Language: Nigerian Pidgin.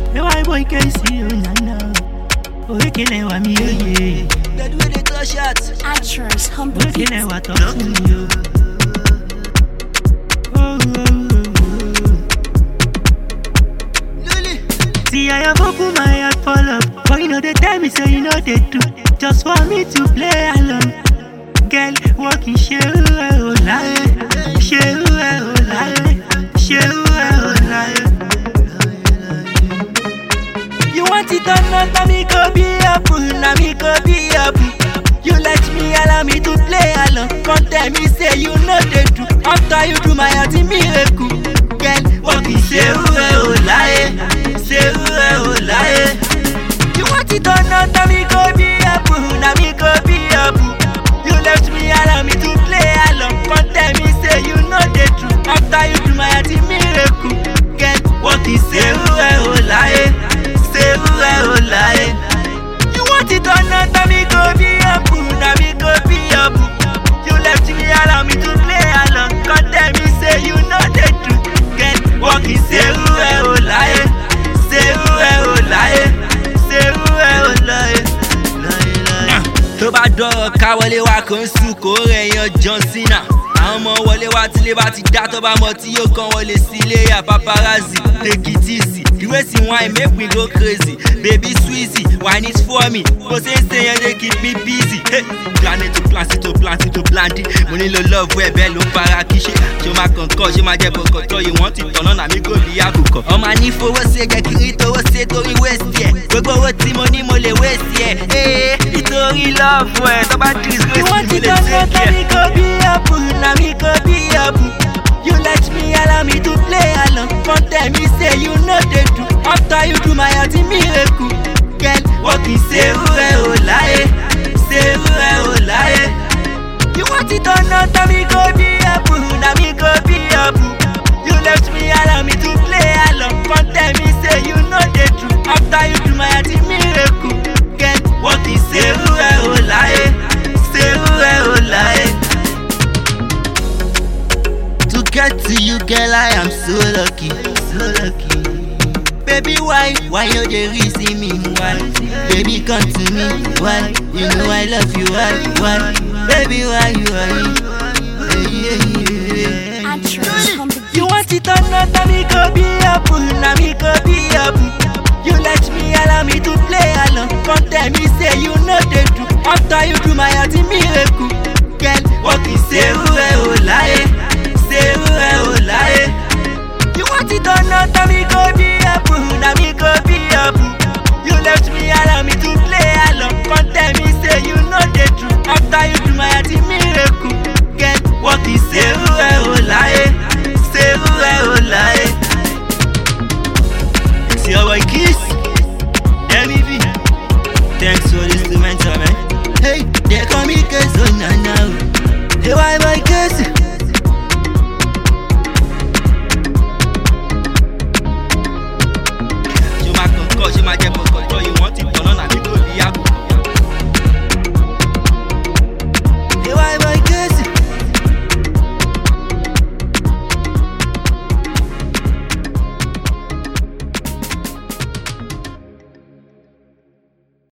Ewa boy KC oh nana. Orekele wa mi oye. Bed with the clutch shot. Actress on the beat. Orekele wa talk to me o. Oh, oh, oh, oh. Lily. See I have opened my heart for love But you know they tell me say you know they do Just for me to play alone Girl, walking ṣe ẹ ò láyé Ṣe ẹ ò láyé Ṣe ẹ ò láyé. You want it or not, na me go be your boo, na me go be your boo. You let me allow me to play along. Come tell me say you know they do. After you do my heart in miracle. Girl, what is ṣe ẹ ò láyé Ṣe ẹ ò láyé. You want it or not, na me go be your boo, na me go be your boo. You left me allow me to play along. Come tell me say you know they do. After you do my heart in miracle. Girl, what is ṣe ẹ ò láyé Ṣe ẹ ò láyé. You want it or not, na me go be your boo, na me go be your boo. You left me allow me to play along. Come tell me say you know they do. Girl, what is ṣe ẹ ò láyé Ṣe ẹ ò láyé Ṣe ẹ ò láyé. Láyé láyé tó bá dọ̀rọ̀ ká wọlé wa kò ń sùn kó rẹ̀ yan john cena àwọn ọmọ wọlé wa tílé bá ti dá tó bá mọ tí yóò kàn wọlé sí ilé ya paparazzi take it easy the way she whine make me go crazy baby sweezy wine is for me bó ṣe ń ṣe yẹn dey keep me busy hey, planet to plant to plant to plant mo nílò love ẹ bẹ́ẹ̀ ló ń fara kí ṣe ṣé o máa kàn kọ́ ṣé o máa jẹ́ kọ̀ọ̀kan tọ́ yìí wọ́n ti tọ̀nà náà mi kò bí àkùkọ. ọmọ àní fowó ṣe jẹ́ kiri tówó ṣe torí wéṣì ẹ̀ gbogbo owó tí mo ní mo lè wéṣì ẹ̀ ee nítorí lọ́ọ̀fù ẹ̀ tó bá disgrace mi mo lè ṣe kí ẹ̀. go be your boo, na me go be your boo. You let me allow me to play along. Come tell me say you know they do. After you do my heart in miracle. Girl, what is say ẹ ò láyé? Ṣé ẹ ò láyé? You want it or not, na me go be your boo, na me go be your boo. You left me allow me to play along. Come tell me say you know they do. After you do my heart in miracle. Girl, what is say ẹ ò láyé? Ṣé ẹ ò láyé? To get to you, girl, I am so lucky, so lucky. Baby, why, why you dey reason me? Why, baby, come to me. Why, you know I love you. Why, why, baby, why you, why? Hey, yeah, yeah, yeah. Actress on the You beat. want it or not, na me go be your boo, na me go be your boo. You let me allow me to play along. Come tell me say you know they do. After you do my heart in miracle. Girl, what is ṣe ẹ ò láyé? Ṣé ẹ ò láyé? You want it or not, na me go be your boo,